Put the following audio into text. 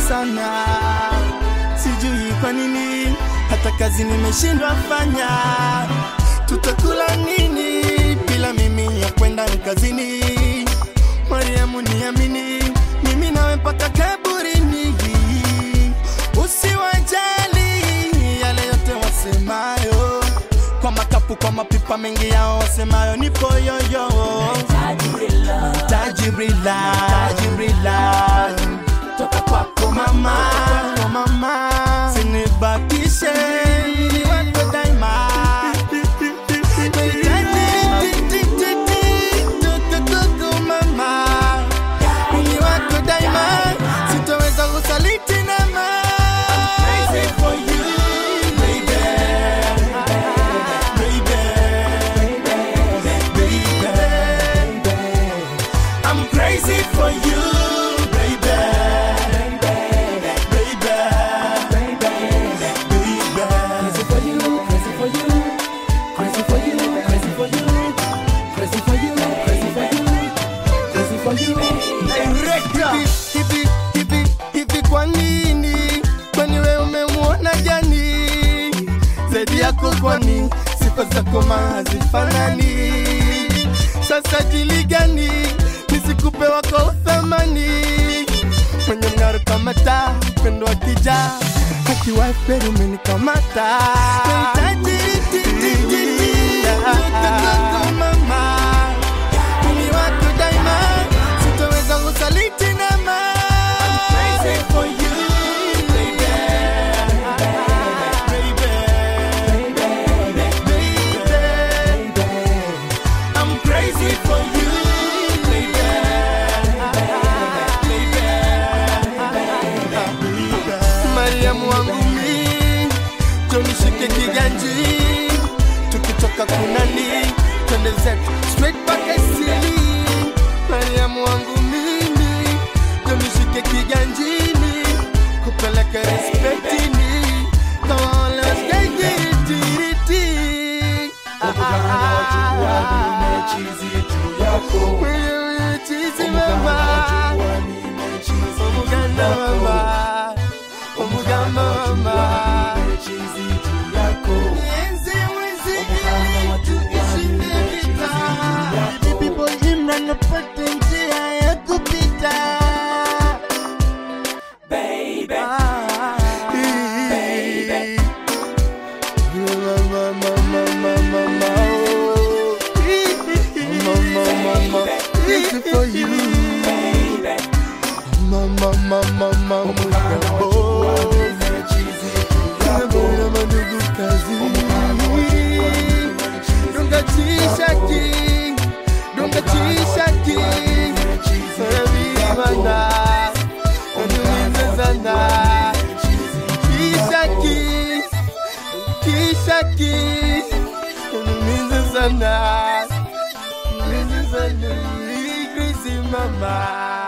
sana, sijui kwa nini hata kazi nimeshindwa fanya. Tutakula nini bila mimi ya kwenda kazini? Mariamu, niamini mimi nawe mpaka kaburini. Usiwajali yale yote wasemayo, kwa makapu, kwa mapipa mengi yao wasemayo, nipo yoyo Tajirila, Tajirila, Tajirila, toka kwako mama, kwako mama, sinibakishe ni wako daima. Tutututu mama, ni wako daima, sitoweza kusaliti nama. Crazy for you, baby, baby, baby. I'm crazy for you, baby. Baby, baby, crazy for you, crazy for you, crazy for you, crazy for you, crazy for you, crazy for you, crazy for you. Hivi, hivi, hivi, hivi kwa nini? Kwani wewe umemwona jani? Zaidi yako kwani sifa zako mahazifanani? Sasa jili gani nisikupe wako uthamani? Mwenye mng'aro kama taa, mpendo wa kijaa, akiwa kweli umenikamata. Nahitaji ti- ti- ti- ti- kutoka mama Mimi wako daima, sitoweza kusaliti nama. I'm crazy for you, baby. Baby, baby. I'm crazy for you, baby. Mariamu wangu mi, tunishike kiganji, tukitoka kunani, twende zetu straight mpaka Isili. Mariamu wangu mimi, tunishike kiganjini, kupeleka respektini, kama wale wasgaigirititi. Wewe chizi mama, omuganda mama, omuganda mama. Enzi wizi tuishinde vita. Bibi boy Imran apate njia ya kupita. Baby, Ah, baby. Mama, mama, mama, mama, oh. Mama, mama, this is for you. baby, Mama, mama, mama, oh. Unabona mandugu kazi. Dunga chishaki, dunga chishaki. Sarabibana, unulize sana. Kishaki, kishaki. Unulize sana. Unulize sana. Crazy mama.